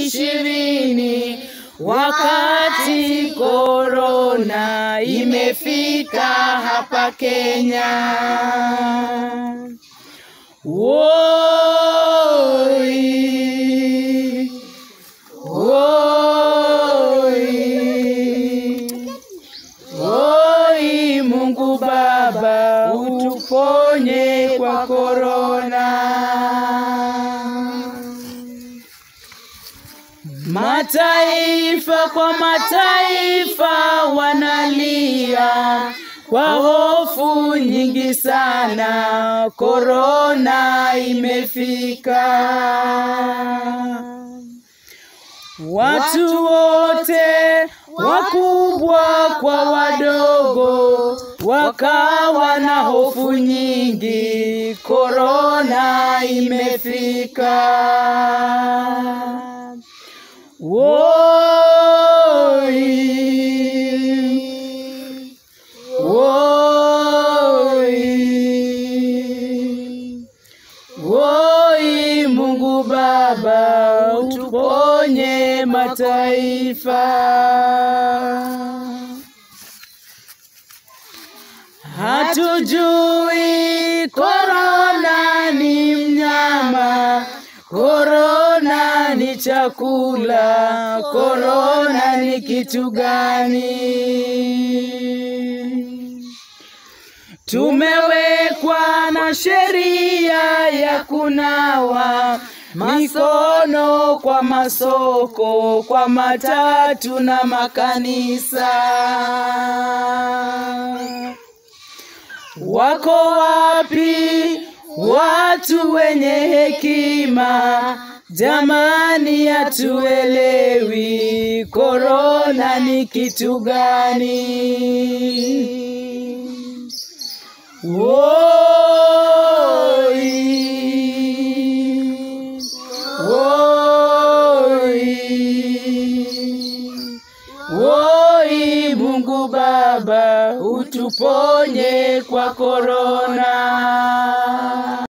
ishirini wakati korona imefika hapa Kenya. Woi, woi, woi, Mungu Baba utuponye kwa korona. Mataifa kwa mataifa wanalia kwa hofu nyingi sana, korona imefika. Watu wote wakubwa kwa wadogo wakawa na hofu nyingi, korona imefika. Woi, woi, woi, Mungu Baba utuponye mataifa. Hatujui korona ni mnyama, korona ni chakula, korona ni kitu gani? Tumewekwa na sheria ya kunawa mikono kwa masoko, kwa matatu na makanisa. Wako wapi watu wenye hekima? Jamani, hatuelewi korona ni kitu gani? Woi, woi, woi, Mungu Baba utuponye kwa korona.